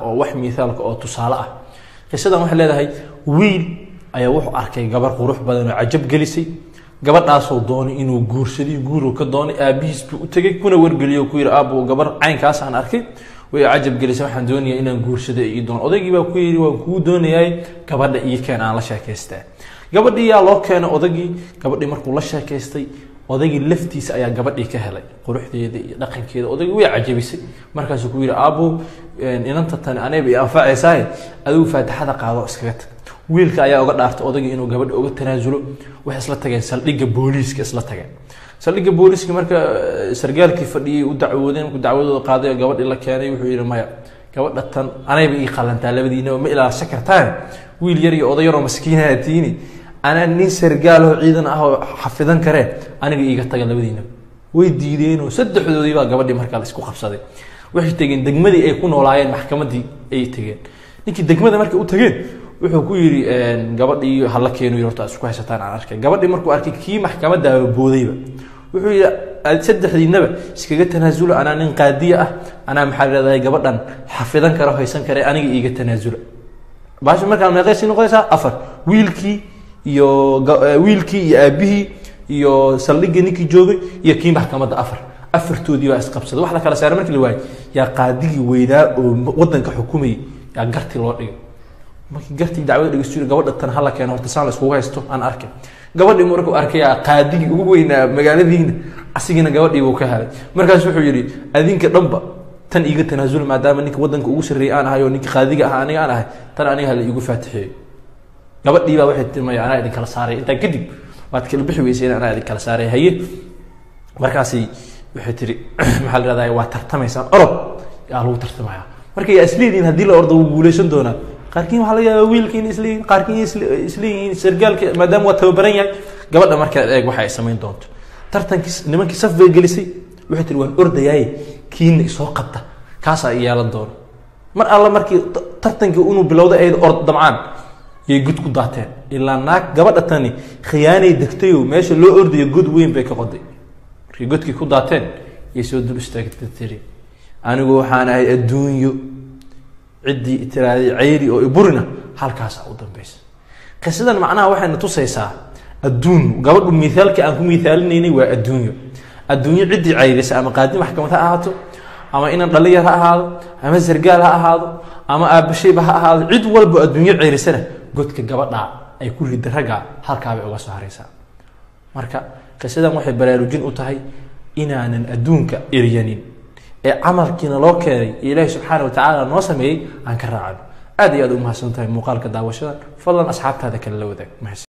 oo wax miithaalka oo tusaale ah qisadan waxay leedahay wiil ayaa wuxuu arkay gabar qurux badan oo cajab gelisay gabadhaasoo doonay inuu guursadiy guuru ka doonay aabihiis buu u tegey kuna wargeliyo ku yidhi aabo gabar caynkaas aan arkay way cajab gelisay waxaan doonayaa inaan guursado ii doon odaygii baa ku yidhi waan kuu doonayaay gabadha ii keen aan la sheekaystaa gabadhii yaa loo keenay odagii gabadhii markuu la sheekaystay odaygii laftiisa ayaa gabadhii ka helay quruxdeeda iyo dhaqankeeda odaygii way cajabisay markaasuu ku yidhi aabo inanta tani anayba i anfacaysaay adigu faatixada qaado iskaga tag wiilka ayaa oga dhaartay odagii inuu gabadha oga tanaasulo waxay isla tageen saldhigga booliiska isla tageen saldhigga booliiska marka sargaalkii fadhiyay u dacwoodeen markuu dacwadooda qaaday oo gabadhii la keenay wuxuu yidhi maya gabadha tan anayba ii qalantaa labadiinaba ma ilaashan kartaan wiil yar iyo oday yaroo maskiinaha tiini anaa nin sargaaloo ciidan ah oo xafidan karee aniga iiga taga labadiinaba way diideenoo saddexdoodii baa gabadhii markaa la isku qabsaday waxay tegeen degmadii ay ku noolaayeen maxkamadii ay tegeen ninkii degmada markay u tageen wuxuu ku yidhi gabadhii hala keenu horta isku haysataan aan arkay gabadhii markuu arkay kii maxkamadaaba boodayba wuxuu yidhi saddexdiinaba iskaga tanaasulo anaa nin qaadiya ah anaa maxaa leedahay gabadhan xafidan kara haysan kare aniga iiga tanaasula baasha markaa meeqaysii noqonaysaa afar wiilkii iyo wiilkii iyo aabihii iyo saldhiggii ninkii joogay iyo kii maxkamadda afar afartoodii baa isqabsaday wax la kala saaray markii la waayay yaa qaadigii weynaa oo wadanka xukumayay yaa gartii loo dhigay markii gartii dacwada dhegeysto gabadha tan hala keeno horta saan la iskugu haysto aan arkay gabadhii markuu arkay qaadigii ugu weynaa magaaladiina asigiina gabadhii buu ka helay markaas wuxuu yidhi adinka dhanba tan iiga tanaasula maadaama ninka wadanka ugu sarreeyay aan ahay oo ninka qaadiga ah aniga aan ahay tan aniga hala iigu faatixeeyo gabadhii baa waxay timay anaa idin kala saaray intaa kadib waad kala bixi weyseen anaa idin kala saaray haye markaasi waxay tiri maxaa la rahdaa waa tartamaysaan orod yaa lagu tartamaya marka yaa isleedihin haddii la ordo wuu guuleysan doonaa qaarkiin waxaa laga yaabaa wiilka in isleeyihin qaarkiin isleeyihiin sargaalka maadaama waa tababaran yahay gabadha markaad eeg waxa ay samayn doonto tartankii nimankii saf bay gelisay waxay tiri waan ordayaaye kiina isoo qabta kaasaa i yeelan doono mar alla markii tartankii inuu bilowday ayada ord damcaan yay god ku daateen ilaa naag gabadha tani khiyaanay degtayoo meesha loo ordayo god weyn bay ka qoday markay godkii ku daateen yay soo dul istaagta tiri anigu waxaan ahay adduunyo ciddii tiraaday cayri oo iburina halkaasa u dambeysa qisadan macnaha waxayna tusaysaa adduun gabadhu miaalkii aan ku miaalinaynay waa adduunyo adduunyo ciddii cayrisa ama qaadi maxkamad ha ahaato ama inan dhalinyar ha ahaado ama sargaal ha ahaado ama aabashayba ha ahaado cid walba adduunyo ceyrisana godka gabadha ay ku rida ragga halkaabay uga soo haraysaa marka qisadan waxay baraarujin u tahay inaanan adduunka eryanin ee camalkiina loo keenay ee ilaahi subxaana wa tacaala noo sameeyey aan ka raacano aad iyo aad u mahadsan tahay muuqaalka daawashadan fadlan asxaabtaada kale la wadaag